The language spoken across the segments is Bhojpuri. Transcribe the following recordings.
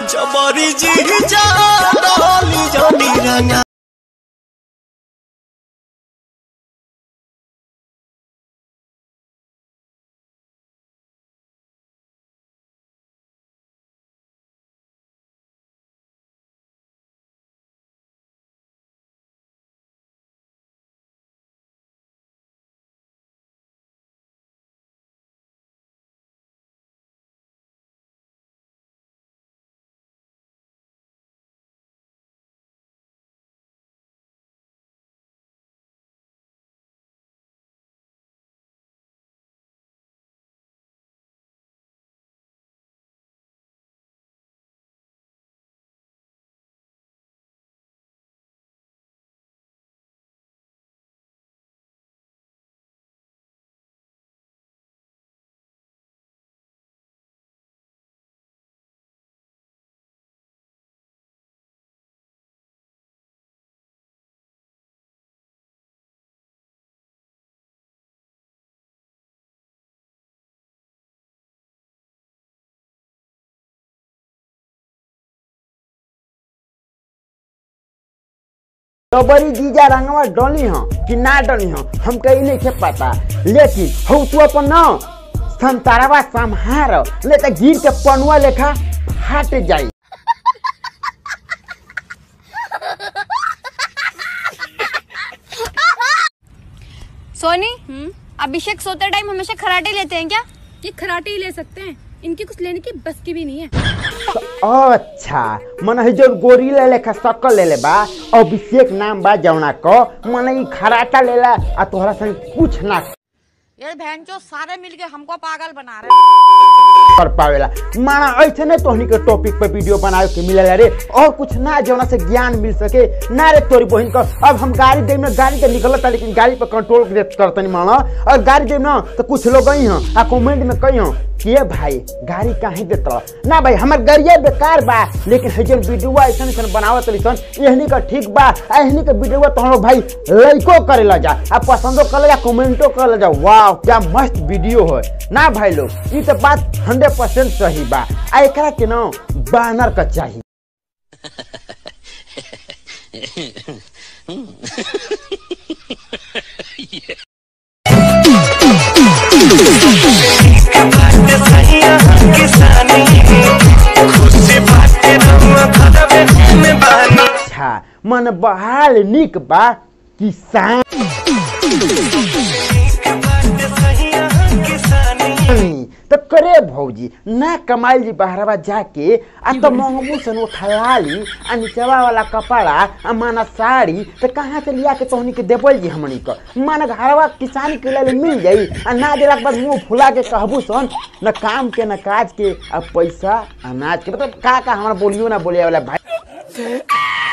जबरी जी जा डाली जानी रंगा बड़ी जीजा रंगवा डली ह कि ना डली ह हमके ई नहीं पता लेकिन हौ तू अपन न संतारवा संहार ले त गिर के पनुआ लेखा फाट जाई सोनी अभिषेक सोते टाइम हमेशा खराटे लेते हैं क्या ये खराटे ही ले सकते हैं इनकी कुछ लेने की बस की भी नहीं है अच्छा मन है जो गोरीला लेखा सकल ले ले बा अभिषेक नाम बा जौना क मन ई खराटा लेला आ तोहरा संग कुछ ना ये बहन चो सारे मिलके हमको पागल बना रहे कर पावेला माना ऐसे नहीं तोहनी के टॉपिक पे वीडियो बनावे के मिलेला रे और कुछ ना जौना से ज्ञान मिल सके ना रे तोरी बहन का अब हम गाड़ी दे में गाड़ी के निकलता लेकिन गाड़ी पे कंट्रोल करतनी माना और गाड़ी दे ना तो कुछ लोग गई हैं आ कमेंट में कही हैं कि ये भाई गाड़ी काहे देता ना भाई हमार गाड़िया बेकार बा लेकिन है जन वीडियो ऐसा ऐसा बनावत सन एहनी का ठीक बा आ एहनी का वीडियो तो हम लोग भाई लाइको करे ला जा आ पसंदो कर जा कमेंटो कर जा वाह क्या मस्त वीडियो है ना भाई लोग ये तो बात हंड्रेड परसेंट सही बा आ एकरा के ना बैनर का चाहिए अच्छा मन बहाल निक बा किसान तो करे भौजी ना कमाइल जी बहरवा जाके आ तो महमू सन उठला ली आ नीचवा वाला कपड़ा आ माना साड़ी तो कहाँ से लिया के तोहनी के देबल जी हमनी को माना घरवा किसान के लिए मिल जाई आ ना देला के बाद मुंह फुला के कहबू सन न काम के न काज के आ पैसा अनाज के मतलब का का हमारा बोलियो ना बोलिया वाला भाई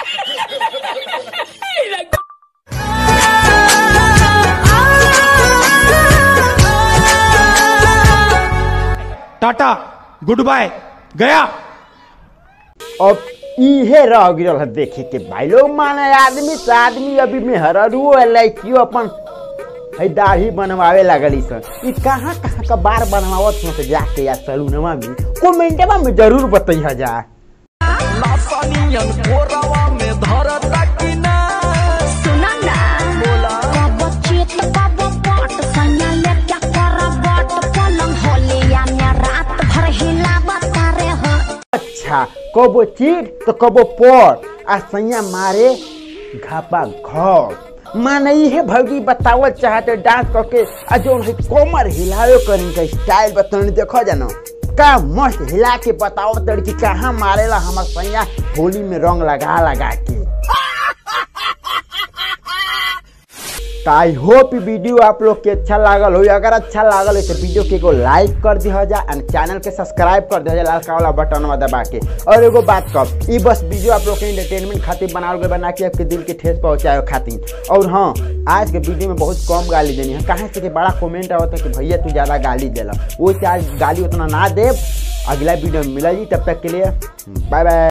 टाटा गुड बाय गया अब इहे रह गिरल है देखे के भाई लोग माने आदमी से आदमी अभी में हररुओ लड़कियों अपन है दाढ़ी बनवावे लगली सन ई कहाँ कहाँ का बार बनवावत हो से जाके या सलूनवा में कमेंटवा में जरूर बताइए जा सुना ना बोला कब चित कब पट सैया ले क्या कर बट पलंग होलिया में रात भर हिलावत रे हो अच्छा कबो चीट तो कबो पर आ सैया मारे घापा घर माने इहे भौजी बतावल चाहते डांस करके आ जो है कोमर हिलावे करें का स्टाइल बताने देखो जानो का मस्त हिला के बताओ तड़की कहाँ मारेला हमार सैया होली में रंग लगा लगा के आई होप वीडियो आप लोग के अच्छा लागल हो अगर अच्छा लागल है तो वीडियो के एगो लाइक कर दिया जा एंड चैनल के सब्सक्राइब कर दिया जा लाल वाला बटन दबा के और एगो बात कब ई बस वीडियो आप लोग के इंटरटेनमेंट खातिर बनावल गए बना के आपके दिल के ठेस पहुंचाए खातिर और हाँ आज के वीडियो में बहुत कम गाली देनी है कहाँ से कि बड़ा कमेंट आवता है कि भैया तू ज़्यादा गाली देला वो चाहे गाली उतना ना दे अगला वीडियो में मिला जी तब तक के लिए बाय बाय